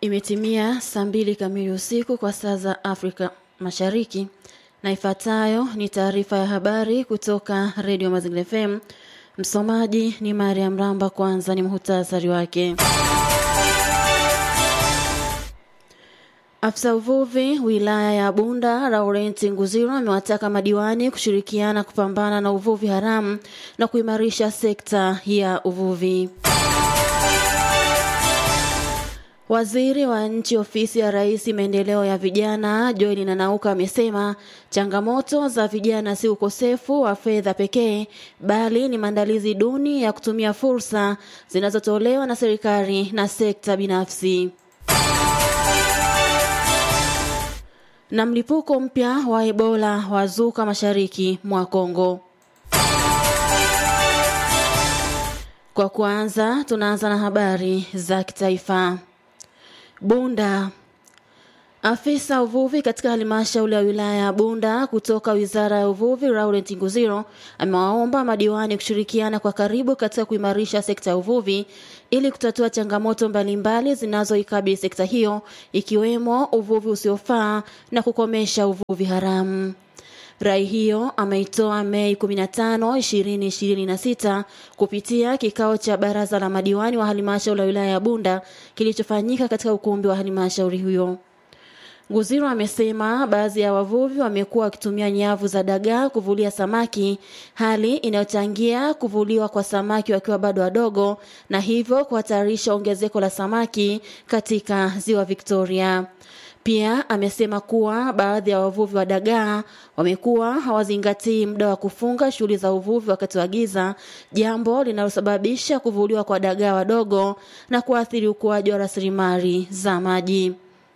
Imetimia saa mbili kamili usiku kwa saa za Afrika Mashariki, na ifuatayo ni taarifa ya habari kutoka Redio Mazingira FM. Msomaji ni Mariam Ramba. Kwanza ni muhtasari wake. Afisa uvuvi wilaya ya Bunda Laurent Nguziro amewataka madiwani kushirikiana kupambana na uvuvi haramu na kuimarisha sekta ya uvuvi. Waziri wa nchi ofisi ya Rais maendeleo ya vijana Joel Nanauka amesema changamoto za vijana si ukosefu wa fedha pekee bali ni maandalizi duni ya kutumia fursa zinazotolewa na serikali na sekta binafsi. Na mlipuko mpya wa Ebola wazuka mashariki mwa Kongo. Kwa kwanza tunaanza na habari za kitaifa. Bunda. Afisa uvuvi katika halmashauri ya wilaya ya Bunda kutoka Wizara ya Uvuvi Laurent Nguziro amewaomba madiwani kushirikiana kwa karibu katika kuimarisha sekta ya uvuvi ili kutatua changamoto mbalimbali zinazoikabili sekta hiyo ikiwemo uvuvi usiofaa na kukomesha uvuvi haramu. Rai hiyo ameitoa Mei 15, 2026 kupitia kikao cha baraza la madiwani wa halmashauri ya wilaya ya Bunda kilichofanyika katika ukumbi wa halmashauri hiyo. Nguziro amesema baadhi ya wavuvi wamekuwa wakitumia nyavu za dagaa kuvulia samaki, hali inayochangia kuvuliwa kwa samaki wakiwa bado wadogo na hivyo kuhatarisha ongezeko la samaki katika ziwa Victoria. Pia amesema kuwa baadhi ya wavuvi wa dagaa wamekuwa hawazingatii muda wa kufunga shughuli za uvuvi wakati wa giza, jambo linalosababisha kuvuliwa kwa dagaa wadogo na kuathiri ukuaji wa rasilimali za maji.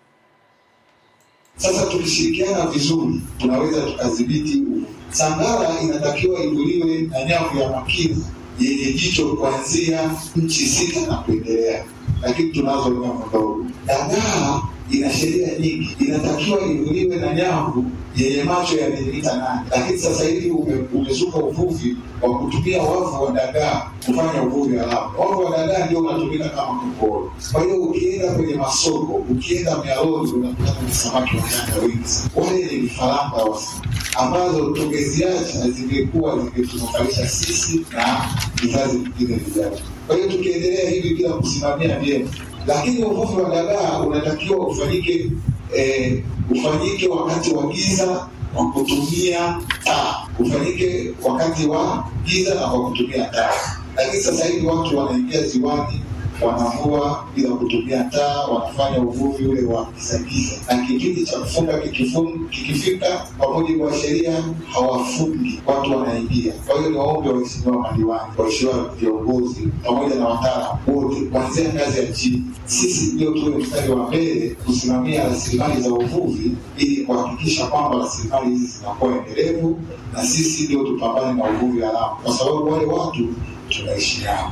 Sasa tukishirikiana vizuri, tunaweza tukadhibiti. Sangara inatakiwa ivuliwe na nyavu ya makina yenye jicho kuanzia nchi sita na kuendelea, lakini tunazo nyavu ndogo. Dagaa ina sheria nyingi, inatakiwa ivuliwe na nyavu yenye macho ya milimita nane, lakini sasa hivi ume, umezuka uvuvi wa kutumia wavu wa dagaa kufanya uvuvi haramu. Wavu wa dagaa ndio unatumika kama kokoro. Kwa hiyo ukienda kwenye masoko, ukienda mialoni, unakutana na samaki wachanga wengi. Wale ni vifaranga ambazo tungeziacha zingekuwa zingetunufaisha sisi na vizazi vingine vijavyo. Kwa hiyo tukiendelea hivi bila kusimamia vyema lakini uvuvi wa dagaa unatakiwa ufanyike eh, ufanyike wakati wa giza kwa kutumia taa, ufanyike wakati wa giza na kwa kutumia taa. Lakini sasa hivi watu wanaingia ziwani wanavua bila kutumia taa, wanafanya uvuvi ule wa gizagiza, na kipindi cha kufunga kikifika, kwa mujibu wa sheria hawafungi, watu wanaingia. Kwa hiyo niwaombe waheshimiwa madiwani, waheshimiwa viongozi, pamoja na wataalamu wote, kuanzia ngazi ya chini, sisi ndio tuwe mstari wa mbele kusimamia rasilimali za uvuvi ili kuhakikisha kwamba rasilimali hizi zinakuwa endelevu, na sisi ndio tupambane na uvuvi haramu, kwa sababu wale watu tunaishi nao.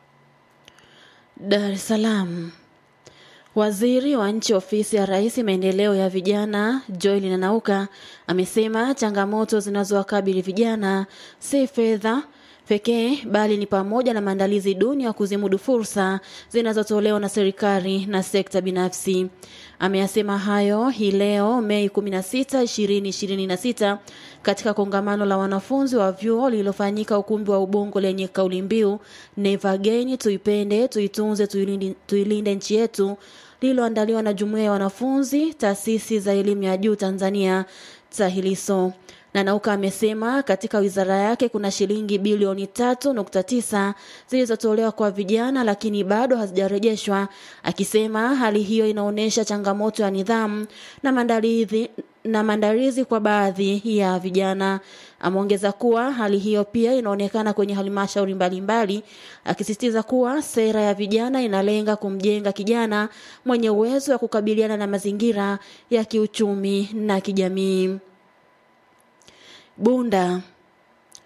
Dar es Salaam. Waziri wa nchi ofisi ya Rais maendeleo ya vijana Joel Nanauka amesema changamoto zinazowakabili vijana si fedha pekee bali ni pamoja na maandalizi duni ya kuzimudu fursa zinazotolewa na serikali na sekta binafsi. Ameyasema hayo hii leo Mei 16, 2026 katika kongamano la wanafunzi wa vyuo lililofanyika ukumbi wa Ubungo lenye kauli mbiu Never Again, tuipende, tuitunze, tuilinde, tuilinde nchi yetu lililoandaliwa na jumuiya ya wanafunzi taasisi za elimu ya juu Tanzania TAHILISO. Nanauka amesema katika wizara yake kuna shilingi bilioni tatu nukta tisa zilizotolewa kwa vijana lakini bado hazijarejeshwa, akisema hali hiyo inaonyesha changamoto ya nidhamu na maandalizi na maandalizi kwa baadhi ya vijana. Ameongeza kuwa hali hiyo pia inaonekana kwenye halmashauri mbalimbali, akisisitiza kuwa sera ya vijana inalenga kumjenga kijana mwenye uwezo wa kukabiliana na mazingira ya kiuchumi na kijamii. Bunda.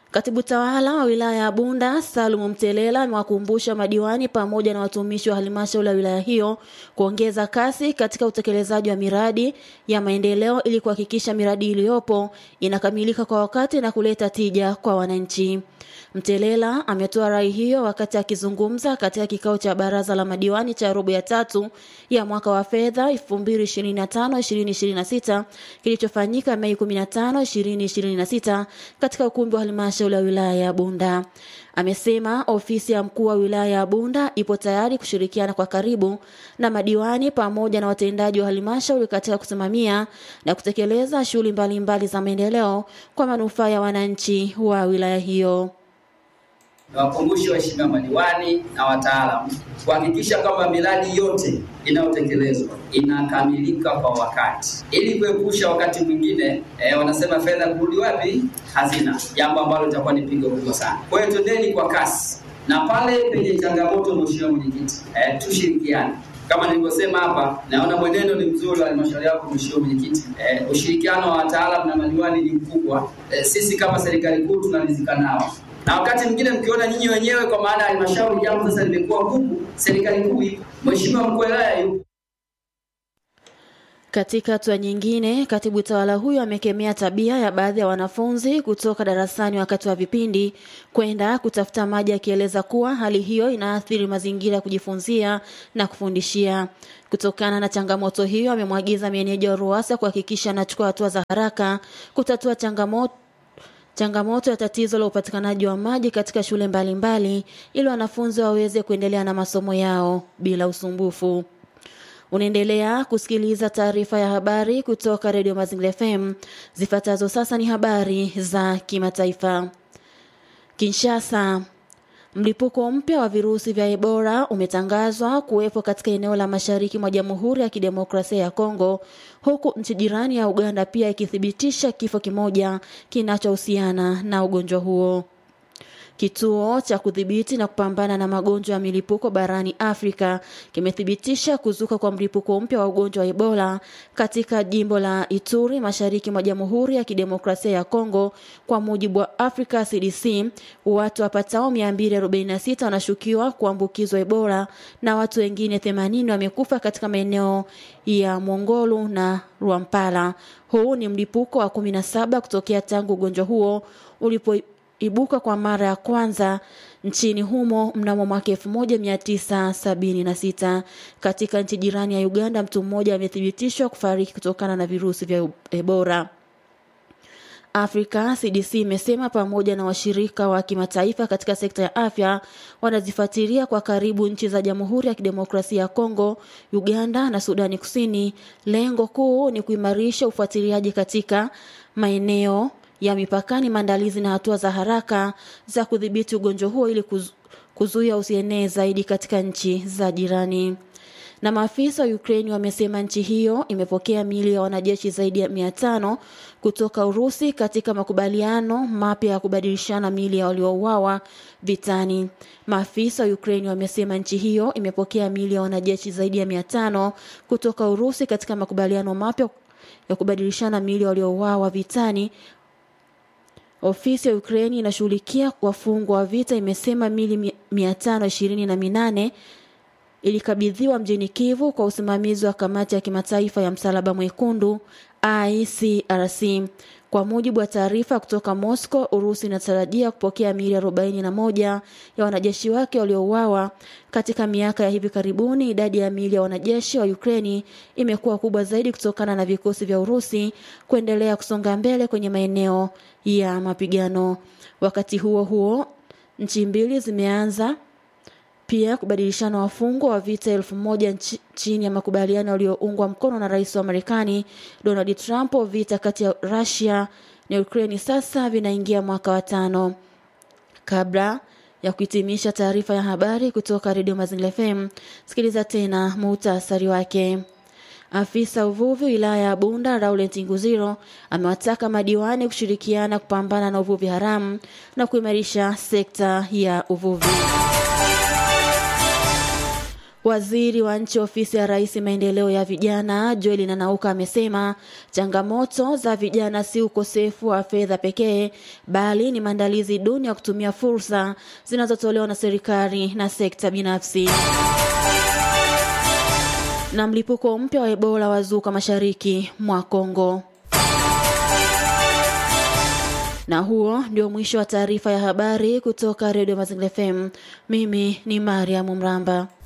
Katibu tawala wa wilaya ya Bunda Salumu Mtelela amewakumbusha madiwani pamoja na watumishi wa halmashauri ya wilaya hiyo kuongeza kasi katika utekelezaji wa miradi ya maendeleo ili kuhakikisha miradi iliyopo inakamilika kwa wakati na kuleta tija kwa wananchi. Mtelela ametoa rai hiyo wakati akizungumza katika kikao cha baraza la madiwani cha robo ya tatu ya mwaka wa fedha 2025-2026 kilichofanyika Mei 15, 2026 katika ukumbi wa halmashauri ya wilaya ya Bunda. Amesema ofisi ya mkuu wa wilaya ya Bunda ipo tayari kushirikiana kwa karibu na madiwani pamoja na watendaji wa halmashauri katika kusimamia na kutekeleza shughuli mbalimbali za maendeleo kwa manufaa ya wananchi wa wilaya hiyo. Nawakumbushe waheshimiwa madiwani na wataalamu kuhakikisha kwamba miradi yote inayotekelezwa inakamilika kwa wakati, ili kuepusha wakati mwingine eh, wanasema fedha kurudi wapi? Hazina, jambo ambalo litakuwa ni pigo kubwa sana. Kwa hiyo twendeni kwa kasi, na pale penye changamoto, mheshimiwa mwenyekiti, eh, tushirikiane kama nilivyosema hapa, naona mwenendo ni mzuri wa halmashauri yako mheshimiwa mwenyekiti. Eh, ushirikiano wa wataalamu na madiwani ni mkubwa. Eh, sisi kama serikali kuu tunalizika nao na wakati mwingine mkiona nyinyi wenyewe kwa maana ya halmashauri jambo sasa limekuwa gumu, serikali kuu ipo, mheshimiwa mkuu wa wilaya yupo. Katika hatua nyingine, katibu tawala huyo amekemea tabia ya baadhi ya wanafunzi kutoka darasani wakati wa vipindi kwenda kutafuta maji, akieleza kuwa hali hiyo inaathiri mazingira ya kujifunzia na kufundishia. Kutokana na changamoto hiyo, amemwagiza meneja wa RUWASA kuhakikisha anachukua hatua za haraka kutatua changamoto changamoto ya tatizo la upatikanaji wa maji katika shule mbalimbali ili wanafunzi waweze kuendelea na masomo yao bila usumbufu. Unaendelea kusikiliza taarifa ya habari kutoka Redio Mazingira FM. Zifuatazo sasa ni habari za kimataifa. Kinshasa, Mlipuko mpya wa virusi vya Ebola umetangazwa kuwepo katika eneo la mashariki mwa Jamhuri ya Kidemokrasia ya Kongo, huku nchi jirani ya Uganda pia ikithibitisha kifo kimoja kinachohusiana na ugonjwa huo. Kituo cha kudhibiti na kupambana na magonjwa ya milipuko barani Afrika kimethibitisha kuzuka kwa mlipuko mpya wa ugonjwa wa Ebola katika jimbo la Ituri mashariki mwa Jamhuri ya Kidemokrasia ya Kongo. Kwa mujibu wa Africa CDC, watu wapatao 246 wanashukiwa kuambukizwa Ebola na watu wengine 80 wamekufa katika maeneo ya Mongolu na Rwampala. Huu ni mlipuko wa 17 kutokea tangu ugonjwa huo ulipo ibuka kwa mara ya kwanza nchini humo mnamo mwaka 1976. Katika nchi jirani ya Uganda, mtu mmoja amethibitishwa kufariki kutokana na virusi vya Ebola. Afrika CDC imesema pamoja na washirika wa kimataifa katika sekta ya afya wanazifuatilia kwa karibu nchi za Jamhuri ya Kidemokrasia ya Kongo, Uganda na Sudani Kusini. Lengo kuu ni kuimarisha ufuatiliaji katika maeneo ya mipakani, maandalizi na hatua za haraka za kudhibiti ugonjwa huo ili kuzu, kuzuia usienee zaidi katika nchi za jirani. Na maafisa wa Ukraine wamesema nchi hiyo imepokea miili ya wanajeshi zaidi ya mia tano kutoka Urusi katika makubaliano mapya ya kubadilishana miili ya waliouawa vitani. Maafisa wa Ukraine wamesema nchi hiyo imepokea miili ya wanajeshi zaidi ya mia tano kutoka Urusi katika makubaliano mapya ya kubadilishana miili ya waliouawa vitani Ofisi ya Ukraini inashughulikia wafungwa wa vita imesema mili mia tano ishirini na minane ilikabidhiwa mjini Kivu kwa usimamizi wa kamati ya kimataifa ya msalaba mwekundu ICRC. Kwa mujibu wa taarifa kutoka Moscow, Urusi inatarajia kupokea miili arobaini na moja ya wanajeshi wake waliouawa katika miaka ya hivi karibuni. Idadi ya miili ya wanajeshi wa Ukraini imekuwa kubwa zaidi kutokana na vikosi vya Urusi kuendelea kusonga mbele kwenye maeneo ya mapigano. Wakati huo huo, nchi mbili zimeanza pia kubadilishana wafungwa wa vita elfu moja chini ya makubaliano yaliyoungwa mkono na rais wa Marekani Donald Trump. Vita kati ya Russia na Ukraine sasa vinaingia mwaka wa tano. Kabla ya kuhitimisha taarifa ya habari kutoka redio Mazingira FM, sikiliza tena muhtasari wake. Afisa uvuvi wilaya ya Bunda Laurent Nguziro amewataka madiwani kushirikiana kupambana na uvuvi haramu na kuimarisha sekta ya uvuvi. Waziri wa nchi ofisi ya Rais maendeleo ya vijana Joel Nanauka amesema changamoto za vijana si ukosefu wa fedha pekee, bali ni maandalizi duni ya kutumia fursa zinazotolewa na serikali na sekta binafsi. Na mlipuko mpya wa Ebola wazuka mashariki mwa Kongo. Na huo ndio mwisho wa taarifa ya habari kutoka Redio Mazingira FM. Mimi ni Mariam Mramba.